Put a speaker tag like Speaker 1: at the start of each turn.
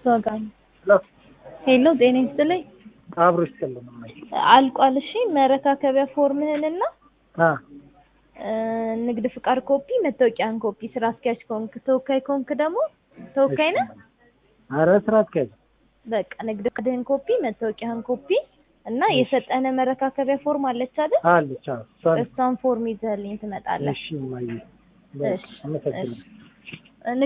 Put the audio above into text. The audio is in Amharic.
Speaker 1: እሷ ጋር ነው። ሄሎ ጤና ይስጥልኝ።
Speaker 2: አብሮ ይስጥልን። እማዬ
Speaker 1: አልቋል። እሺ መረካከቢያ ፎርምህንና
Speaker 2: አ
Speaker 1: ንግድ ፍቃድ ኮፒ፣ መታወቂያን ኮፒ። ስራ አስኪያጅ ከሆንክ ተወካይ ከሆንክ ደግሞ ተወካይ ነህ።
Speaker 2: ኧረ ስራ አስኪያጅ
Speaker 1: በቃ ንግድ ፍቃድህን ኮፒ፣ መታወቂያህን ኮፒ እና የሰጠነ መረካከቢያ ፎርም አለች አይደል?
Speaker 2: አለች። አዎ እሷን
Speaker 1: እሷን ፎርም ይዘህልኝ ትመጣለህ።
Speaker 2: እሺ እማዬ
Speaker 1: እሺ፣
Speaker 2: አመሰግናለሁ።